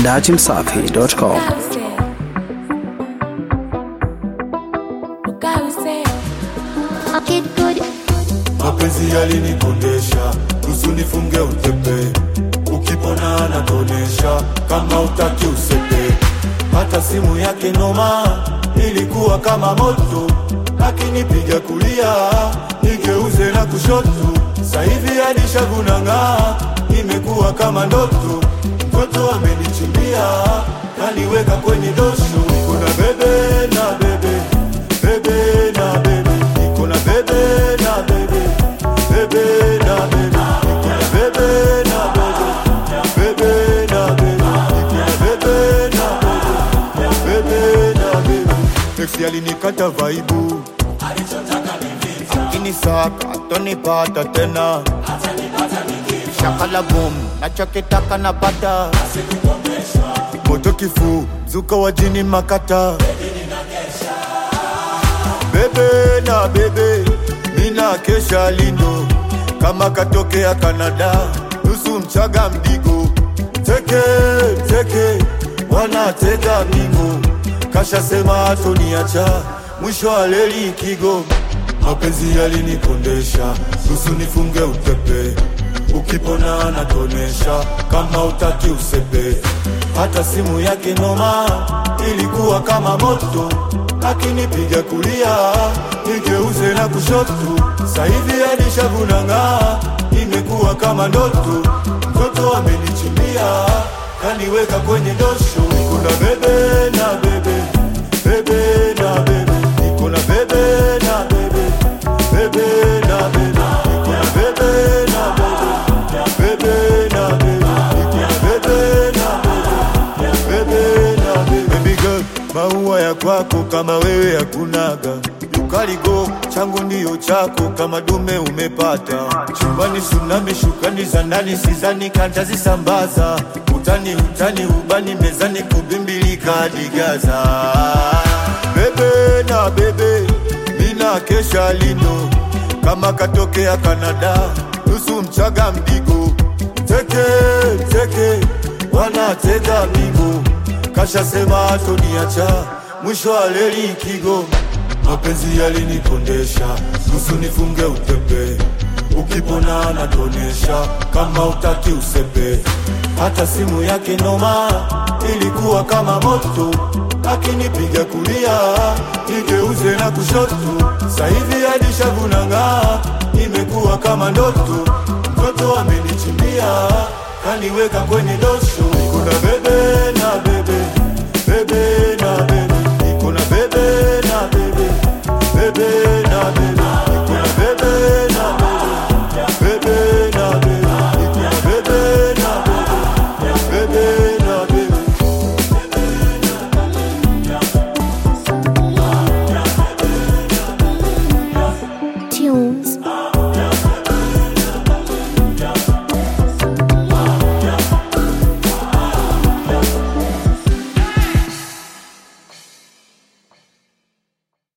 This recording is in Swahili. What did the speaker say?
datimsafi.com. mapenzi yalinikondesha nusu nifunge utepe ukipona anatonesha kama utaki usepe hata simu yake noma ilikuwa kama moto akinipiga kulia nigeuze na kushoto sahivi alishavunang'aa imekuwa kama ndoto mtoto amenichimbia kaniweka kwenye dosho kuna bebe na bebe bebe na bebe niko na bebe na bebe bebe na bebe niko na bebe na bebe bebe na bebe niko na bebe na bebe bebe na bebe Ex alinikata vaibu akinisaka atonipata tena shakala boom nachokitaka napata moto kifu zuka wa jini makata bebe na bebe mina kesha lindo kama katokea Kanada nusu mchaga mdigo teke teke wanatega mingo kashasema atoniacha mwisho wa leli kigo mapenzi yalinikondesha nusu nifunge utepe ukipona anatonesha kama utaki usepe hata simu yake noma ilikuwa kama moto akinipiga kulia nigeuze na kushoto sahivi alishavunang'aa imekuwa kama ndoto mtoto amenichimbia kaniweka kwenye dosho kuna bebe na bebe bebe na bebe niko na bebe na bebe bebe na bebe niko na bebe na bebe bebe na bebe niko na bebe na bebe bebe na bebe baby girl maua ya kwako kama wewe hakunaga ukaligo changu ndiyo chako kama dume umepata chumbani tsunami shukani za ndani sizani kantazisambaza utani utani ubani mezani kubimbilika digaza bebe na bebe mina kesha lindo kama katokea Kanada nusu mchaga mdigo teke teke wanatega migo kashasema atoniacha mwisho wa leli kigo mapenzi yalinikondesha nusu nifunge utepe ukipona anatonesha kama utaki usepe hata simu yake noma ilikuwa kama moto akinipiga kulia nigeuze na kushoto sahivi alishavunang'aa imekuwa kama ndoto mtoto amenichimbia kaniweka kwenye dosho kuna bebe